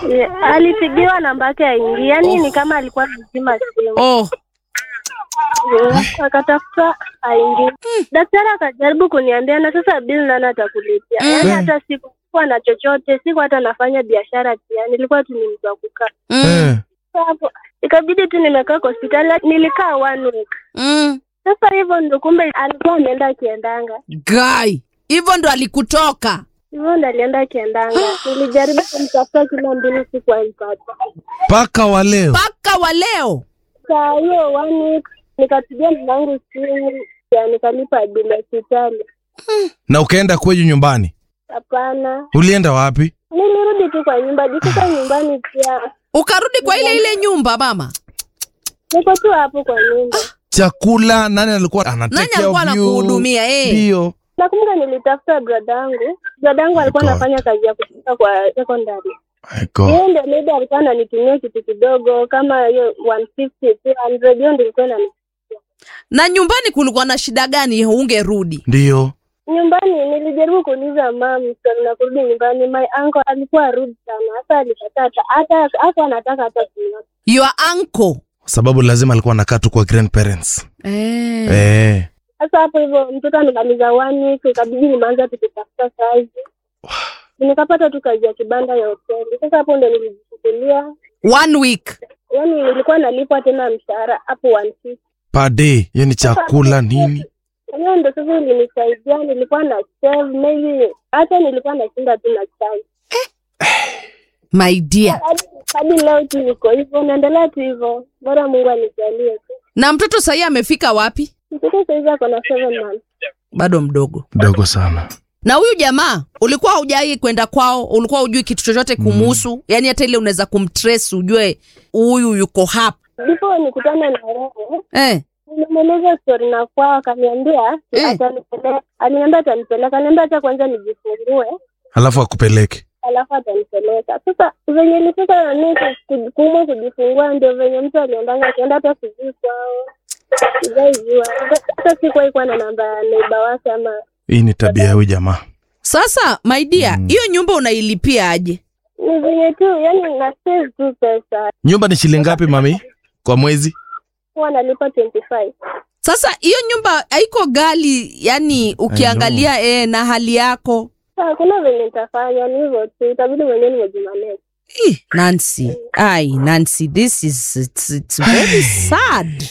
Yeah, alipigiwa namba yake aingi, yaani ni kama alikuwa anazima simu Oh, Yeah, akatafuta aingi. Daktari akajaribu kuniambia na sasa bili nani atakulipia? Yaani hata sikuwa na chochote, siku hata nafanya biashara pia, nilikuwa tu ni mtu wa kukaa mm, Sasa hapo. Ikabidi tu nimekaa kwa hospitali, nilikaa one week. mm. Sasa hivyo ndo kumbe alikuwa ameenda akiendanga Guy, hivyo ndo alikutoka. hivyo ndo alienda akiendanga. Nilijaribu kumtafuta kila mbili, sikuwaipata. mpaka wa leo Mpaka wa leo. Saa hiyo one week nikapigia mlangu simu ya nikalipa bili ya hospitali. na ukaenda kwenyu nyumbani Hapana, ulienda wapi nilirudi tu kwa nyumba. Jikuta nyumbani pia Ukarudi kwa ile ile nyumba mama. niko tu hapo kwa nyumba. chakula nani alikuwa Nani anatekea alikuwa anakuhudumia eh? ndio Nakumbuka nilitafuta bradangu, bradangu alikuwa God. anafanya kazi ya kupika kwa secondary. My God. Yeye ndio maybe alikuwa ananitumia kitu kidogo kama hiyo 150 200, hiyo ndio ilikuwa inani Na nyumbani kulikuwa na shida gani ungerudi? ndio nyumbani nilijaribu kuuliza mam swali na kurudi nyumbani my uncle alikuwa rude sana hata alikataa hata- hata hata anataka hata kuniona Your uncle. sababu lazima alikuwa anakaa tu kwa grandparents Eh. eh. sasa hapo hivyo mtoto amemaliza one week ikabidi nimeanza tukitafuta kazi nikapata tu kazi ya kibanda ya hoteli sasa hapo ndo nilijichukulia One week. yaani nilikuwa nalipwa tena mshahara hapo 150 per day hiyo ni chakula nini hiyo ndo sasa ilinisaidia nilikuwa na save maybe hata nilikuwa nashinda tu na chai My dear. hadi hadi leo tu niko hivyo naendelea tu hivyo bora mungu anijalie tu Na mtoto sahii amefika wapi? mtoto saizi ako na seven months Bado mdogo. dogo sana Na huyu jamaa ulikuwa hujai kwenda kwao, ulikuwa hujui kitu chochote kumuhusu, mm. yaani hata ile unaweza kumtrace ujue huyu yuko hapa ndipo nikutane na yeye eh. nimemweleza stori na kwao akaniambia Eh. atanipeleka aliniambia atanipeleka aliniambia hata kwanza nijifungue alafu akupeleke alafu atanipeleka sasa venye ilifika na mimi ku- kuumwa kujifungua ndio venye mtu aliendanga akienda hata sijui kwao sijaijua hata sikuwahi kuwa na namba ya neiba wake ama hii ni tabia ya huyu jamaa Sasa my dear, hiyo nyumba unailipia aje? ni venye tu yani na save tu pesa nyumba ni shilingi ngapi mami kwa mwezi huwa nalipa 25 Sasa hiyo nyumba haiko gali, yani ukiangalia eh, na hali yako Sasa hakuna venye nitafanya ni hivyo tu itabidi mwenyewe nimejimanage Ih, Nancy, ai Nancy, this is it's, it's very sad.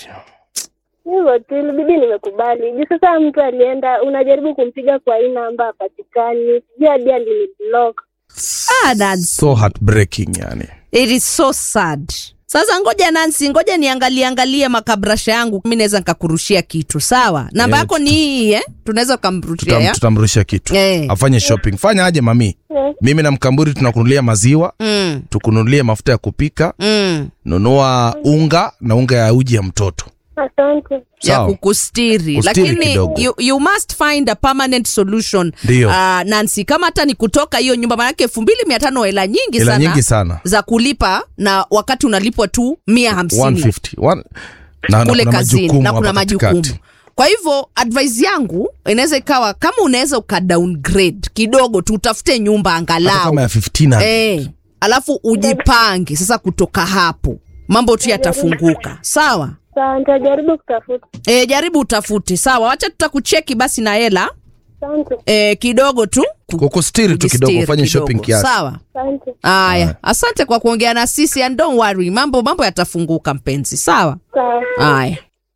hivyo tu ilibidi nimekubali juu sasa mtu alienda unajaribu kumpiga kwa hii namba hapatikani sijui hadi aliniblock Ah, Nancy, so heartbreaking yani it is so sad. Sasa ngoja Nancy, ngoja niangalie angalie makabrasha yangu, mi naweza nikakurushia kitu sawa. Namba Yeah, yako ni hii eh? Tunaweza ukamrushia Tutam, ya? tutamrusha kitu Eh. afanye shopping fanya aje mami Yes. mimi na mkamburi tunakunulia maziwa Mm, tukunulie mafuta ya kupika mm. nunua unga na unga ya uji ya mtoto asante ya Sawa. kukustiri Kustiri lakini kidogo. you, you must find a permanent solution Ndio. uh, Nancy kama hata ni kutoka hiyo nyumba manake elfu mbili mia tano hela nyingi hela sana nyingi sana za kulipa na wakati unalipwa tu mia hamsini 150 One- na, na kule kuna kazini majukumu na kuna hapa majukumu katikati. kwa hivyo advice yangu inaweza ikawa kama unaweza uka downgrade kidogo tu utafute nyumba hata angalau kama ya 15 eh, alafu ujipange sasa kutoka hapo mambo tu yatafunguka sawa sawa nitajaribu kutafuta E, jaribu utafute sawa, wacha tutakucheki basi na hela asante e, kidogo tu ku- kukustiri tu kidogo kujistiri ufanye kidogo. shopping kiasi Sawa. asante Haya, asante kwa kuongea na sisi and don't worry, mambo mambo yatafunguka mpenzi. Sawa. sawa Haya.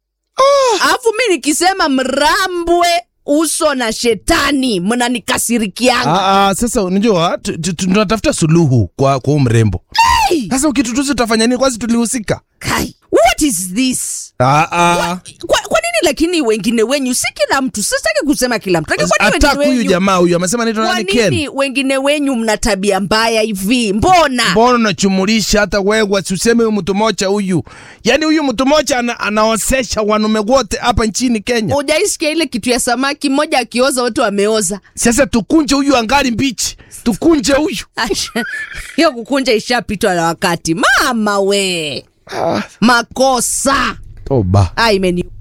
Alafu mi nikisema mrambwe uso na shetani mnanikasirikianga. Ah, ah, sasa unajua tu- tu- tu- tunatafuta suluhu kwa kwa huu mrembo sasa ukitutusi tutafanya nini kwanza tulihusika Kai, what is this? ah, ah. Kwa, kwa nini lakini wengine wenyu si kila mtu, sitaki kusema kila mtu, lakini kwa nini hata wengine huyu wenyu jamaa huyu amesema naitwa kwa nani Ken nini wengine wenyu mna tabia mbaya hivi? Mbona? mbona unachumulisha hata wewe usiseme huyu mtu moja huyu yaani huyu mtu moja ana, anaosesha wanume wote hapa nchini Kenya Ujaisikia ile kitu ya samaki mmoja akioza wote wameoza? sasa tukunje huyu angali mbichi tukunje huyu Asha, hiyo kukunja ishapitwa na wakati. Mama we, makosa toba ah, imeni